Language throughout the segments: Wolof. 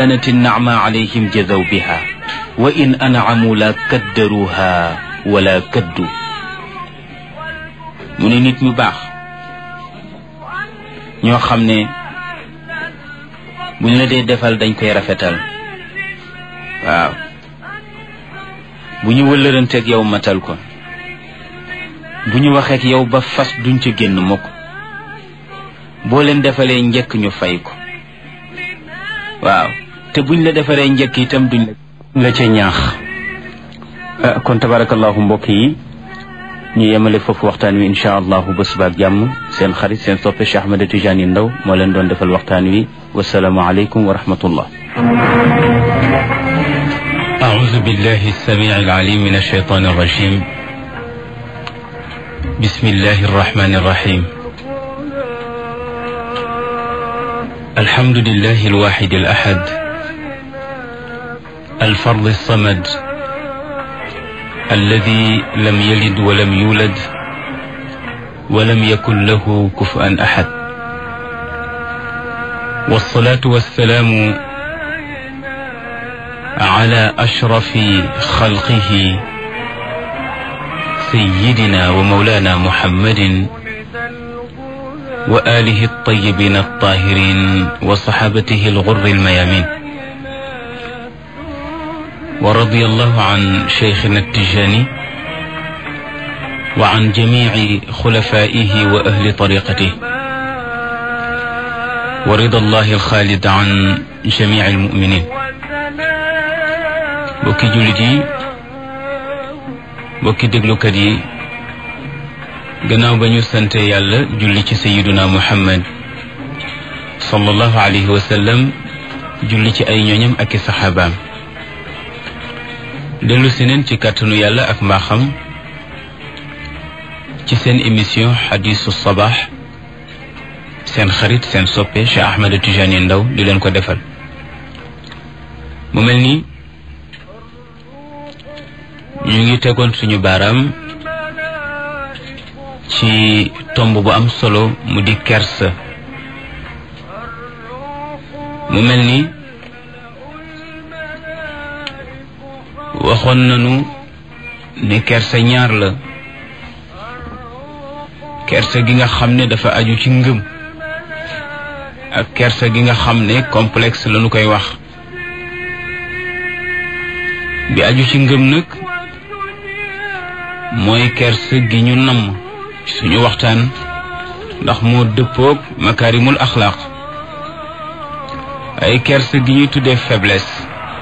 kanat innacma alayhim jadaw biha wa in ancamu la kaddaruha wala kaddu mu ne nit ñu baax ñoo xam ne buñ la dee defal dañ koy rafetal waaw bu ñu wëllëranteeg yow matal ko bu ñu waxeek yow ba fas duñ ca génn mukk boo leen defalee njëkk ñu fay ko waaw te buñ la defaree njëkk itam duñ la ca ñaax kon tabarakallahu mbokk yi ñu yemale foofu waxtaan wi insha allahu ba subaak jàmm seen xarit seen soppe Cheikh Ahmed Tidiane Ndao moo leen doon defal waxtaan wi wasalaamu aleykum wa rahmatullah أعوذ بالله السميع العليم من الشيطان الرجيم بسم الله الرحمن الرحيم الحمد لله الواحد الأحد الفرد الصمد الذي لم يلد ولم يولد ولم يكن له كفءا أحد والصلاة والسلام على أشرف خلقه سيدنا ومولانا محمد وآله الطيبين الطاهرين وصحابته الغر الميامين ورضي الله عن شيخنا التجاني وعن جميع خلفائه وأهل طريقته ورضا الله الخالد عن جميع المؤمنين bokki jullit yi bokki déglukat yi gannaaw ba ñu sante yàlla julli ci sayiduna muhammad sallallahu alayhi wa sallam julli ci ay ñooñam ak i saxaabaam dellu si neen ci kàttanu yàlla ak mbaaxam ci seen émission xadisu sabaax seen xarit seen soppe Cheikh Ahmed Tidiane Ndao di leen ko defal mu mel ni ñu ngi tegoon suñu baaraam ci tomb bu am solo mu di kersa mu mel ni waxoon nañu ne kersa ñaar la kersa gi nga xam ne dafa aju ci ngëm ak kersa gi nga xam ne complexe lañu koy wax bi aju ci ngëm nag mooy kersa gi ñu namm ci suñu waxtaan ndax moo dëppoog makaarimul axlaaq ay kersa gi ñuy tuddee faiblesse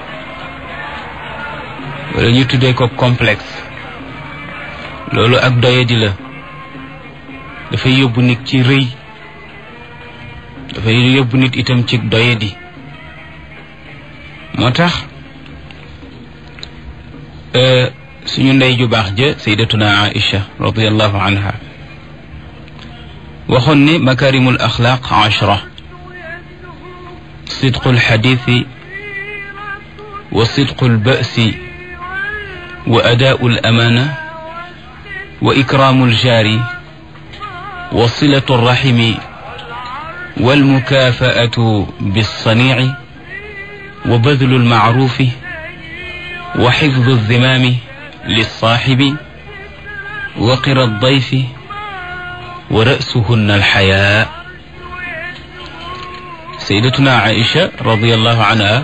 wala ñu tuddee ko complexe loolu ak doyadi la dafay yóbbu nit ci rëy dafay yóbbu nit itam ci doyadi moo tax suñu ndey ju baax ja saydatuna aïcha radiallahu anha waxoon ne makarimul axlaaq ashra sidqu alxadiisi wa sidqu albasi wa adaau alamana wa ikraamu aljaari wa silatu alraximi walmukaafaatu bilsaniici wa badlu almacruufi wa xifdu alzimaami للصاحب وقر الضيف ورأسهن الحياء سيدتنا عائشة رضي الله عنها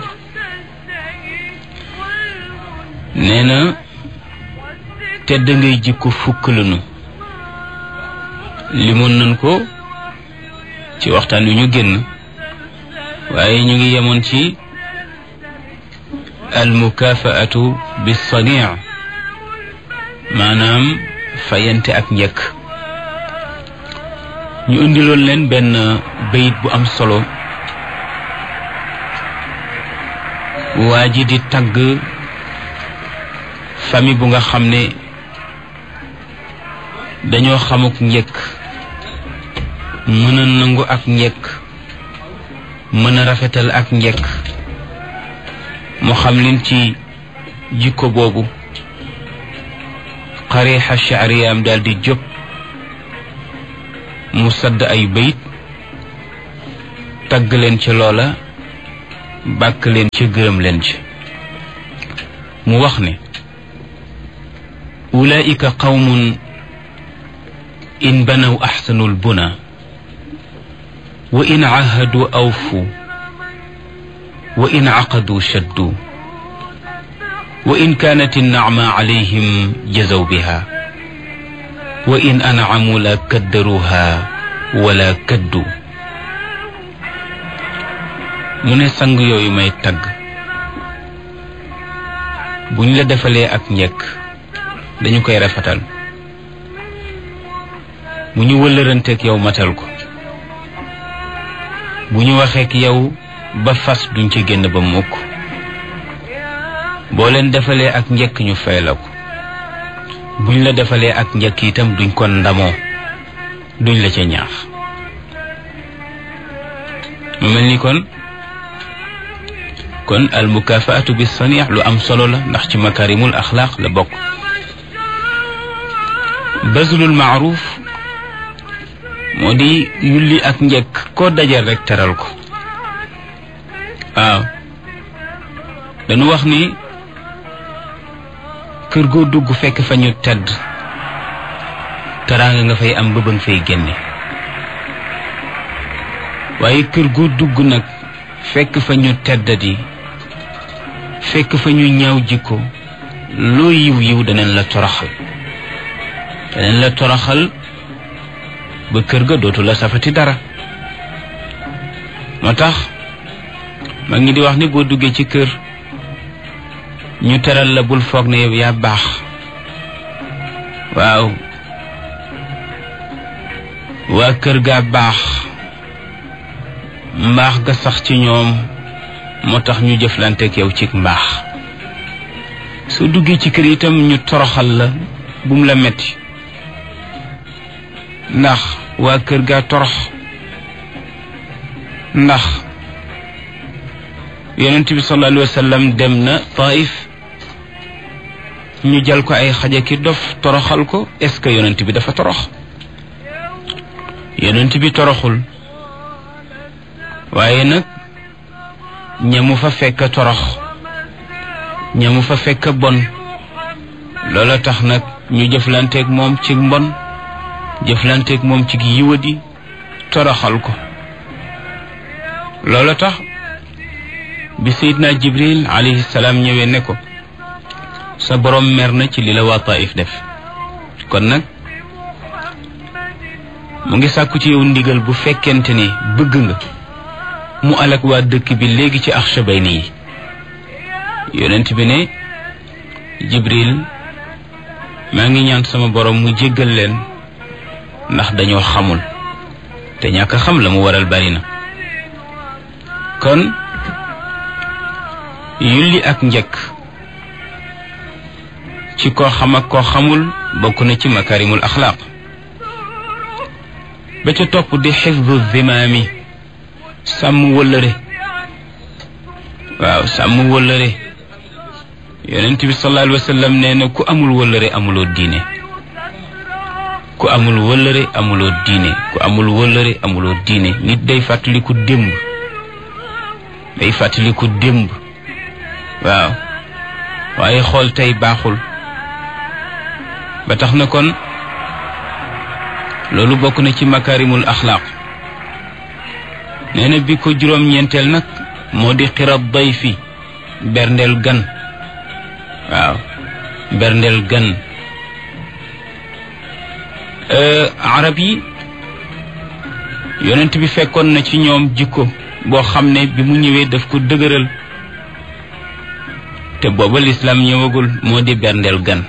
نينا tedd ngay jikko fukk lanu limoon nañ ko ci waxtaan wi ñu génn waaye ñu ngi yemoon ci almukafaatu bisanii maanaam fayante ak njëkk ñu indiloon leen benn bayit bu am solo waa ji di tagg famille bu nga xam ne dañoo xamuk njëkk mën a nangu ak njëkk mën a rafetal ak njëkk mu xam leen ci jikko boobu xarixa chaariyaam daal di jóg mu sadd ay bayit tagg leen ci loola bàkk leen ci gërëm leen ci mu wax ne ulaika qawmun in banaw axsanu lbuna wa in cahadu awfu wa in caqadu shaddu wa in kaanat innacma calayhim jazaw biha wa in ancamu la kaddaruha wala kaddu mu ne sang yooyu may tagg bu ñu la defalee ak njëkk dañu koy rafetal bu ñu wëllëranteeg yow matal ko bu ñu waxeek yow ba fas duñ ci génn ba mukk boo leen defalee ak njëkk ñu fay la ko buñ la defalee ak njëkk itam duñ ko ndamoo duñ la ca ñaax mu mel ni kon kon al mukafaatu bi saniix lu am solo la ndax ci makarimul axlaaq la bokk bazlul maaruf moo di yulli ak njëkk koo dajal rek teral ko waaw dañu wax ni kër goo dugg fekk fa ñu tedd teraanga nga fay am ba ba nga fay génne waaye kër goo dugg nag fekk fa ñu teddadi fekk fa ñu ñaaw jikko loo yiw yiw daneen la toroxal daneen la toroxal ba kër ga dootu la safati dara moo tax mag ñi di wax ni boo duggee ci kër ñu teral la bul foog ne yow yaa baax waaw waa kër gaa baax mbaax ga sax ci ñoom moo tax ñu jëflanteek yow ci mbaax soo duggee ci kër itam ñu toroxal la bum la metti ndax waa kër gaa torox ndax yonent bi sallallahu alayhi wa sallam dem na Taif ñu jal ko ay xaja ki dof toroxal ko est-ce que yonent bi dafa torox yonent bi toroxul waaye nag ñamu fa fekk torox ñamu fa fekk bon loola tax nag ñu jëflanteeg moom ci mbon jëflanteeg moom ci yiwadi toroxal ko loola tax bi Seydina Jibril alayhi salaam ñëwee ne ko sa borom mer na ci li la waa Taif def kon nag mu ngi sàkku ci yow ndigal bu fekkente ne bëgg nga mu alak waa dëkk bi léegi ci Axshabayni yi yonent bi ne Jibril maa ngi ñaan sama borom mu jéggal leen ndax dañoo xamul te ñàkk xam la mu waral bari na kon yulli ak njëkk ci koo xam ak koo xamul bokk na ci makarimul axlaaq ba ca topp di xifdu zimaami sàmm wëllëre waaw sàmm wëllëre yonent bi sallallahu alayhi wa sallam nee na ku amul wëllëre amuloo diine ku amul wëllëre amuloo diine ku amul wëllëre amuloo diine nit day fàttaliku démb day fàttaliku démb waaw waaye xool tey baaxul ba tax na kon loolu bokk na ci makarimul axlaaq nee na bi ko juróom-ñeenteel nag moo di xirab day fi berndeel gan waaw berndeel gan arab yi yonent bi fekkoon na ci ñoom jikko boo xam ne bi mu ñëwee daf ko dëgëral te booba lislaam ñëwagul moo di berndeel gan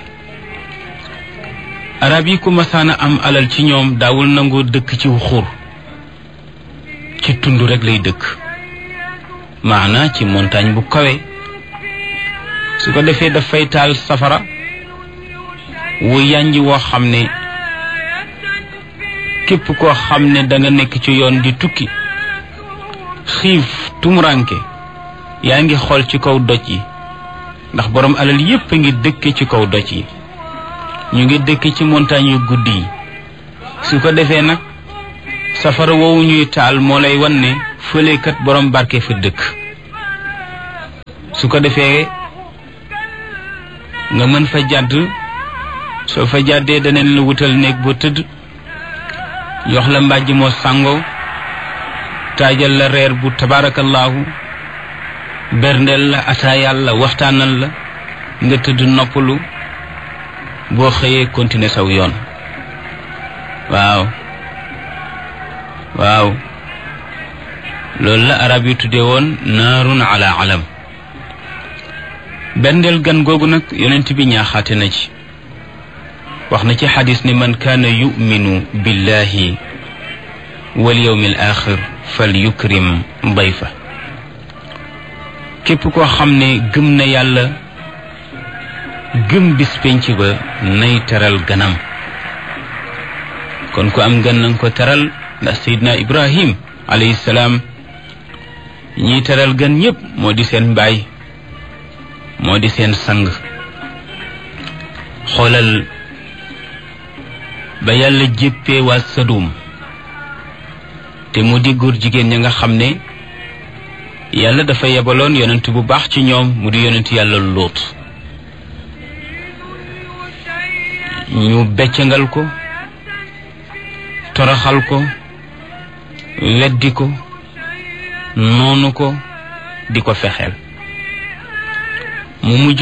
arab yi ku masaana am alal ci ñoom daawul nangoo dëkk ci xur ci tund rek lay dëkk maana ci montagne bu kawe su ko defee dafay taal safara wu yànji woo xam ne képp koo xam ne da nga nekk ci yoon di tukki xiif tumuranke yaa ngi xool ci kaw doj yi ndax borom alal yépp a ngi dëkke ci kaw doj yi ñu ngi dëkk ci montagne yu guddi yi su ko defee nag safara woowu ñuy taal moo lay wan ne fëlekat borom barke fa dëkk su ko defee nga mën fa jàdd soo fa jàddee daneen la wutal néeg boo tëdd jox la mbàjj moo sàngoo taajal la reer bu tabaarakallaahu berndeel la ataayal la waxtaanal la nga tëdd noppalu boo xëyee continuer saw yoon waaw waaw loolu la arab yi tuddee woon naarun ala alam berndeel gan googu nag yonent bi ñaaxaate na ci wax na ci xadis ni man kaana yuminu billahi wal yawmi al axir fal yukrim dayfa képp koo xam ne gëm na yàlla gëm bis penc ba nay teral ganam kon ku am gan nanga ko teral ndax sayidna ibrahim alayhi salaam ñiy teral gan ñépp moo di seen mbaay moo di seen sang xoolal ba yàlla jéppee waa sadum te mu di góor jigéen ña nga xam ne yàlla dafa yebaloon yonent bu baax ci ñoom mu di yonent yàlla lóot ñu beccangal ko toroxal ko weddi ko noonu ko di ko fexeel mu mujj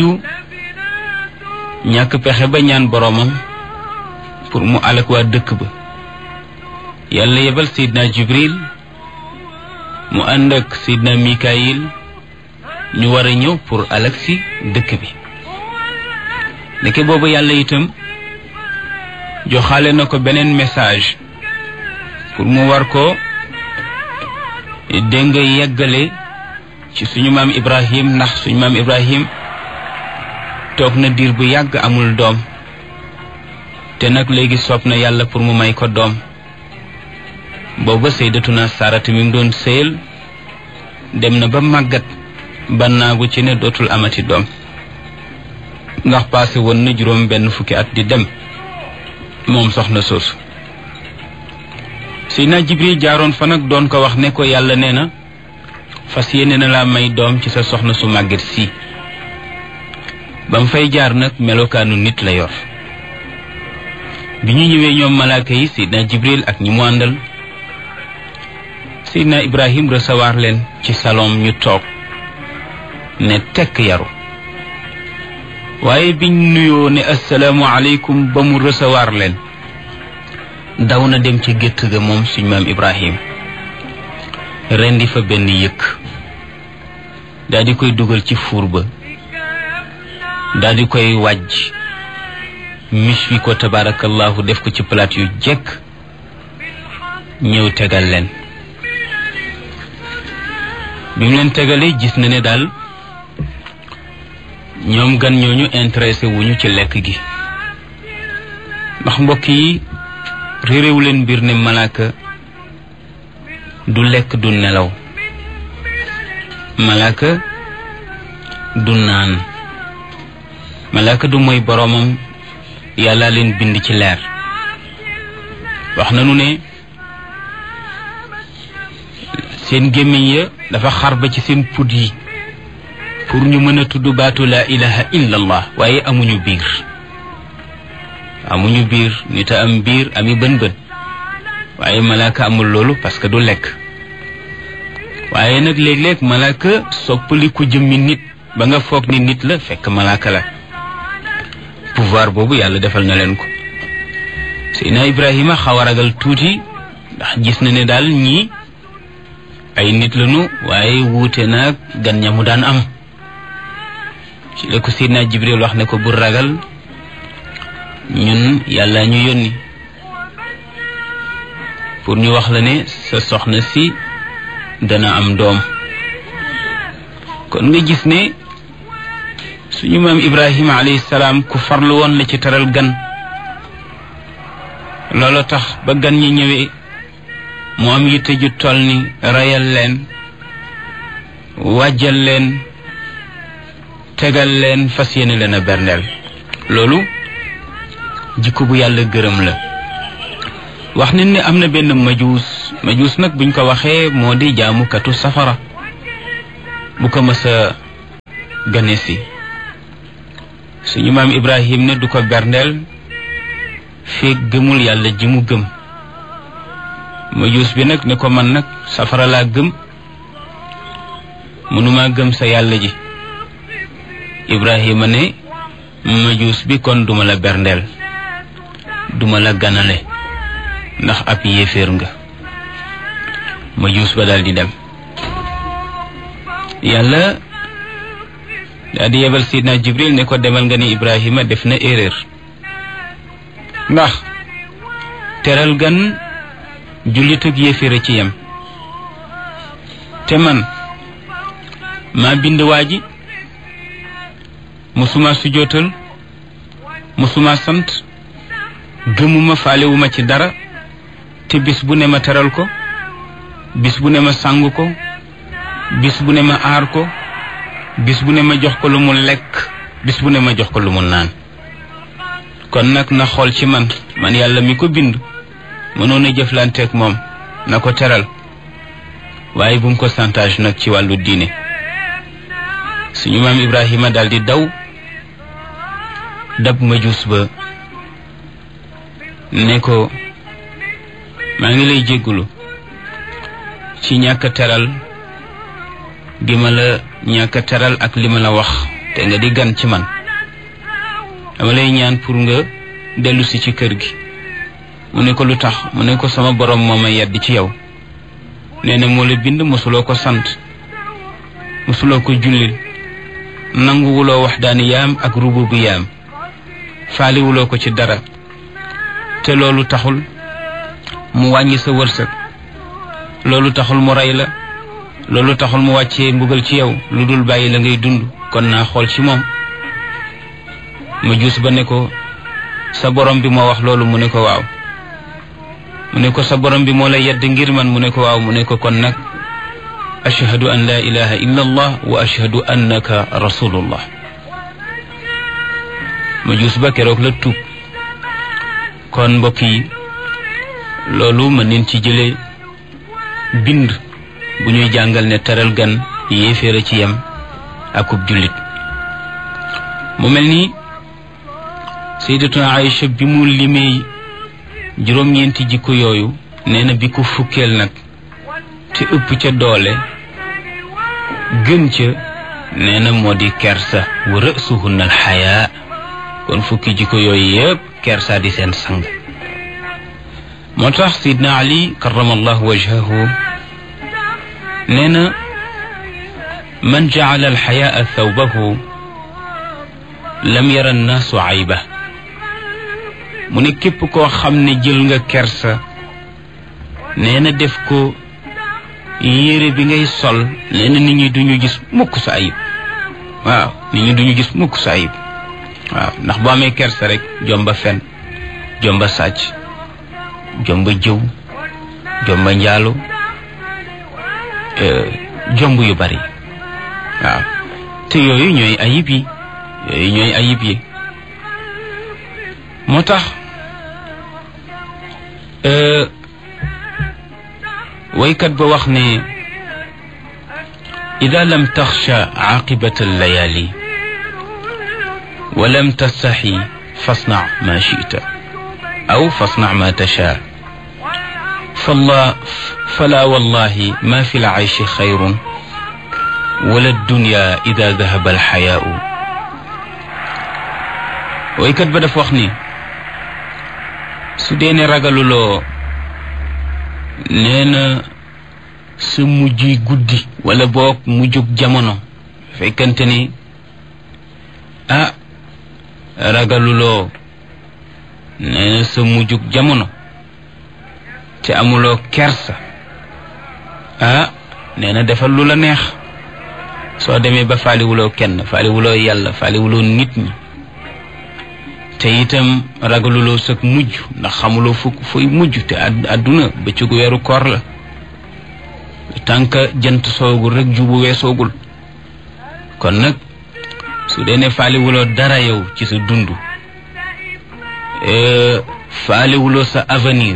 ñàkk pexe ba ñaan boroomam pour mu alak waa dëkk ba yàlla yebal seydna jibril mu ànd ak seydna mikayil ñu war a ñëw pour alak si dëkk bi ndeke boobu yàlla itam joxaale na ko beneen message pour mu war ko dégg nga yeggale ci suñu maam ibrahim ndax suñu maam ibrahim toog na diir bu yàgg amul doom te nag léegi soob na yàlla pour mu may ko doom booba sayyidatuna sarata mi mu doon sëyal dem na ba màggat bannaagu ci ne dootul amati doom ndax passé woon na juróom benn fukki at di dem moom soxna soosu Seydina Jibril jaaroon fa nag doon ko wax ne ko yàlla nee na fas yéene na laa may doom ci sa soxna su màgget si ba mu fay jaar nag melokaanu nit la yor bi ñu ñëwee ñoom malaaka yi Seydina Jibril ak ñi mu àndal Seydina Ibrahim recevoir leen ci salon ñu toog ne tekk yaru waaye biñ nuyoo ne assalaamu aleykum ba mu recevoir leen daw na dem ci gétt ga moom suñ maam Ibrahim rendi fa benn yëkk daal di koy dugal ci fuur ba daal di koy wàjj mis wi ko tabarakallahu def ko ci palaat yu jekk ñëw tegal leen bi mu leen tegalee gis na ne daal ñoom gan ñooñu intéressé wuñu ci lekk gi ndax mbokk yi réeréewu leen mbir ne malaaka du lekk du nelaw malaaka du naan malaaka du mooy boroomam yàlla leen bind ci leer wax nanu ne seen gémmiñ ya dafa xar ba ci seen put yi pour ñu mën a tudd baatu laa ilaha illa allah waaye amuñu biir amuñu biir nit a am biir ami bën bën waaye malaaka amul loolu parce que du lekk waaye nag léeg-léeg malaaka soppali ku jëmmi nit ba nga foog ni nit la fekk malaaka la pouvoir boobu yàlla defal na leen ko Seydina Ibrahima xaw a ragal tuuti ndax gis na ne daal ñii ay nit lañu waaye wuute naag gan ña mu daan am ci la ko Seydina Jibril wax ne ko bu ragal ñun yàlla ñu yónni pour ñu wax la ne sa soxna si dana am doom kon nga gis ne suñu maam Ibrahima alayhi salaam ku farlu woon la ci teral gan loolu tax ba gan ñi ñëwee mu am yitte ju toll ni rayal leen wàjjal leen tegal leen fas yéene leen a berndeel loolu jikko bu yàlla gërëm la wax nañ ne am na benn majuus majuus nag buñ ko waxee moo di jaamukatu safara bu ko mës a gane si suñu maam ibrahim ne du ko berndeel feeg gëmul yàlla ji mu gëm majuus bi nag ne ko man nag safara laa gëm mënuma gëm sa yàlla ji ibrahima ne majuus bi kon duma la berndeel duma la ganale ndax ab yéeféer nga majuus ba daal di dem yàlla daal di yebal sidna jibril ne ko demal nga ni ibrahima def na erreur ndax teral gan jullit ak yéeféer a ci yem te man maa bind waa ji musuma sujootal musuma sant gëmuma faalewuma ci dara te bis bu ne ma teral ko bis bu ne ma sàng ko bis bu ne ma aar ko bis bu ne ma jox ko lu mu lekk bis bu ne ma jox ko lu mu naan kon nag na xool ci man man yàlla mi ko bind mënoon a jëflanteeg moom na ko teral waaye bu mu ko santage nag ci wàllu diine suñu maam Ibrahima daal di daw dab majuus ba ne ko maa ngi lay jéggulu ci ñàkk teral gi ma la ñàkk teral ak li ma la wax te nga di gan ci man dama lay ñaan pour nga dellu si ci kër gi mu ne ko lu tax mu ne ko sama borom moo ma yedd ci yow nee na moo la bind mosuloo ko sant mosuloo ko jullil nanguwuloo wax daani yaam ak rububu yaam faaliwuloo ko ci dara te loolu taxul mu wàññi sa wërsëg loolu taxul mu rey la loolu taxul mu wàccee mbugal ci yow lu dul bàyyi la ngay dund kon naa xool ci moom ma juus ba ne ko sa borom bi moo wax loolu mu ne ko waaw mu ne ko sa borom bi moo la yedd ngir man mu ne ko waaw mu ne ko kon nag ashhadu an la ilaha illa allah wa ashhadu annaka rasulullah ma juus ba keroog la tuub kon mbokk yi loolu mën neen ci jële bind bu ñuy jàngal ne teral gan yéeféer ci yem akub jullit mu mel ni sayyidatuna Aïcha bi mu limee juróom-ñeenti jikko yooyu nee na bi ko fukkeel nag te ëpp ca doole gën ca nee na moo di kersa wa rësuhunna alxayaa kon fukki jikko yooyu yépp kersa di seen sang moo tax sidna ali karamallahu wajhahu nee na man jacala alxayaa thawbahu lam yara annaasu ayba mu ne képp koo xam ne jël nga kersa nee na def ko yére bi ngay sol nee na nit ñi duñu gis mukk sa ayib waaw nit ñi duñu gis mukk sa ayib waaw ndax boo amee kersa rek jomba fen jomba sàcc jomba jëw jomba njaalo jomb yu bari waaw te yooyu ñooy ayib yi yooyu ñooy ayib yi moo tax waykat ba wax ne ida lam taxsha aqibata allayali wa lam tastaxi fasna ma chita aw fasna ma tasha فالله فلا والله ما في العيش خير ولا الدنيا إذا ذهب الحياء ويكت بدا فوخني سودين رجلولو نينا su mujj guddi wala boog mujjug jamono fekkante ni ah ragaluloo nee na sa mujjug jamono te amuloo kersa ah nee na defal lu la neex soo demee ba faaliwuloo kenn faaliwuloo yàlla faaliwuloo nit ñi te itam ragaluloo sag mujj ndax xamuloo fu fuy mujj te àdduna bëccëgu weeru koor la tànk jant soogul rek jubu weesoogul kon nag su dee ne faaliwuloo dara yow ci sa dund faaliwuloo sa avenir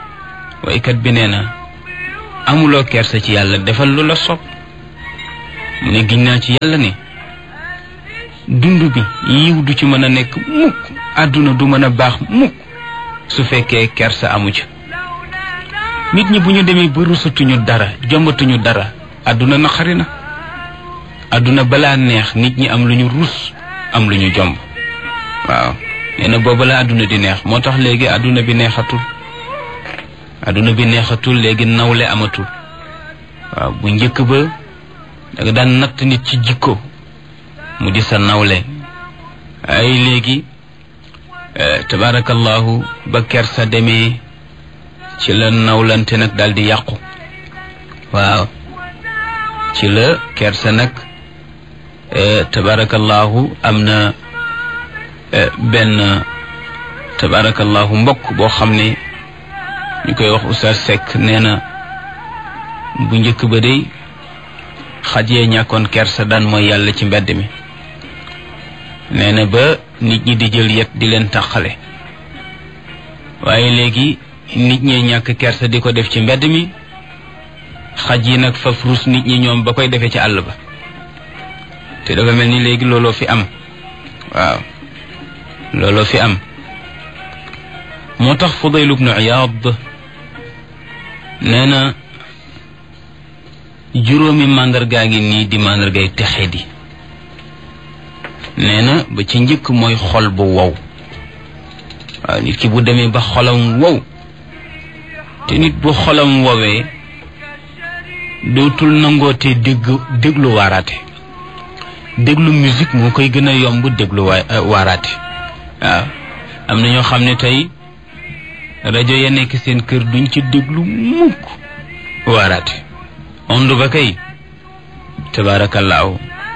waykat bi nee na amuloo kersa ci yàlla defal lu la sopp mu ne giñ naa ci yàlla ne dund bi yiw du ci mën a nekk mukk àdduna du mën a baax mukk su fekkee kersa amu ci nit ñi bu ñu demee ba rusatuñu dara jombatuñu dara àdduna naqari na àdduna balaa neex nit ñi am lu ñu rus am lu ñu jomb waaw nee na booba la àdduna di neex moo tax léegi àdduna bi neexatul àdduna bi neexatul léegi nawle amatul waaw bu njëkk ba da nga daan natt nit ci jikko mu di sa nawle ay léegi tabaarakallahu ba kersa demee ci la nawlante nag daal di yàqu waaw ci la kersa nag tabaarakallahu am na benn tabaarakallahu mbokk boo xam ne ñu koy wax Oustaz Seck nee na bu njëkk ba day xaj yee ñàkkoon kersa daan mooy yàlla ci mbedd mi nee na ba nit ñi di jël yet di leen tàqale waaye léegi nit ñee ñàkk kersa di ko def ci mbedd mi xaj yi nag faf rus nit ñi ñoom ba koy defee ci àll ba te dafa mel ni léegi looloo fi am waaw looloo fi am moo tax Fudayl ibnu Iyaad nee na juróomi màndargaa ngi nii di màndargay texe di nee na ba ci njëkk mooy xol bu wow waaw nit ki bu demee ba xolam wow te nit bu xolam wowee dootul nangootee dégg déglu waaraate déglu musique moo koy gën a yomb déglu waa waaraate waaw am na ñoo xam ne tey rajo ya nekk seen kër duñ ci déglu mukk waaraate ond ba kay tabaarakallaahu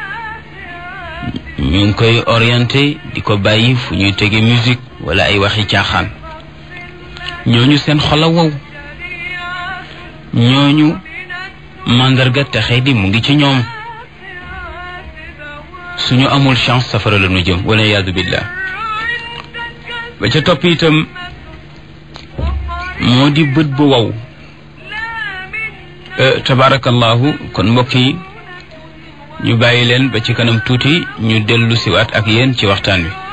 ñu ngi koy orienté di ko bàyyi fu ñuy tege musique wala ay waxi caaxaan ñooñu seen xol a wow ñooñu màndarga texe di mu ngi ci ñoom suñu amul chance safara la nu jëm wala yaadu billah ba ca topp itam moo di bët bu wow tabarakallahu kon mbokk yi ñu bàyyi leen ba ci kanam tuuti ñu dellu siwaat ak yéen ci waxtaan wi